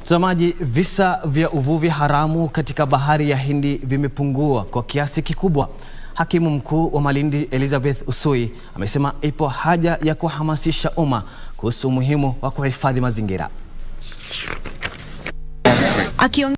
Mtazamaji, visa vya uvuvi haramu katika bahari ya Hindi vimepungua kwa kiasi kikubwa. Hakimu mkuu wa Malindi Elizabeth Usui amesema ipo haja ya kuhamasisha umma kuhusu umuhimu wa kuhifadhi mazingira. Akiongea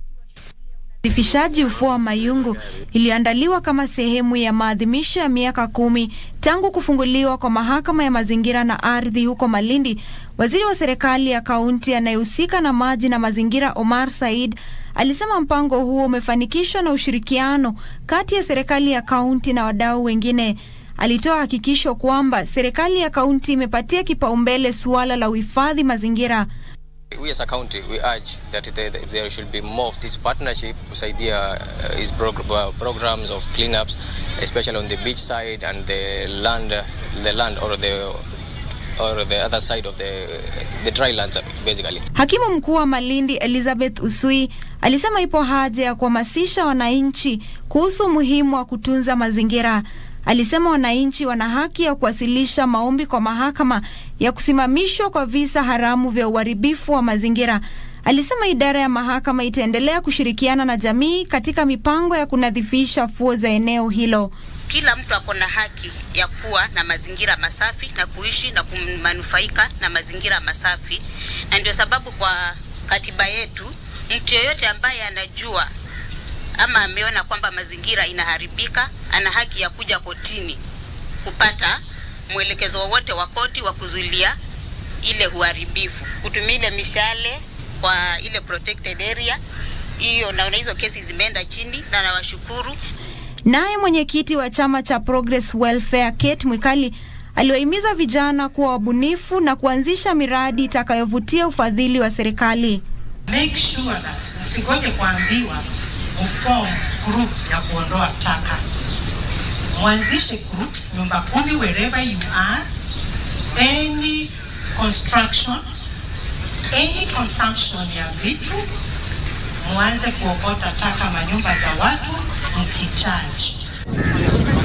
Udhifishaji ufuo wa Mayungu iliyoandaliwa kama sehemu ya maadhimisho ya miaka kumi tangu kufunguliwa kwa mahakama ya mazingira na ardhi huko Malindi, waziri wa serikali ya kaunti anayehusika na maji na mazingira Omar Said alisema mpango huo umefanikishwa na ushirikiano kati ya serikali ya kaunti na wadau wengine. Alitoa hakikisho kwamba serikali ya kaunti imepatia kipaumbele suala la uhifadhi mazingira. We as a county, we urge that there, there should be more of this partnership kusaidia uh, his prog uh, programs of cleanups, especially on the beach side and the land, uh, the land or the or the other side of the the dry lands basically. Hakimu mkuu wa Malindi Elizabeth Usui alisema ipo haja ya kuhamasisha wananchi kuhusu umuhimu wa kutunza mazingira. Alisema wananchi wana haki ya kuwasilisha maombi kwa mahakama ya kusimamishwa kwa visa haramu vya uharibifu wa mazingira. Alisema idara ya mahakama itaendelea kushirikiana na jamii katika mipango ya kunadhifisha fuo za eneo hilo. Kila mtu ako na haki ya kuwa na mazingira masafi na kuishi na kumanufaika na mazingira masafi, na ndio sababu kwa katiba yetu mtu yeyote ambaye anajua ama ameona kwamba mazingira inaharibika ana haki ya kuja kotini kupata mwelekezo wowote wa koti wa kuzuilia ile uharibifu, kutumia ile mishale kwa ile protected area hiyo. Naona hizo kesi zimeenda chini na nawashukuru. Naye mwenyekiti wa chama cha Progress Welfare Kate Mwikali aliwahimiza vijana kuwa wabunifu na kuanzisha miradi itakayovutia ufadhili wa serikali. Make sure that msigoje kuambiwa mform group ya kuondoa taka, mwanzishe groups nyumba kumi wherever you are, any construction, any consumption ya vitu, mwanze kuokota taka manyumba za watu mkichaji.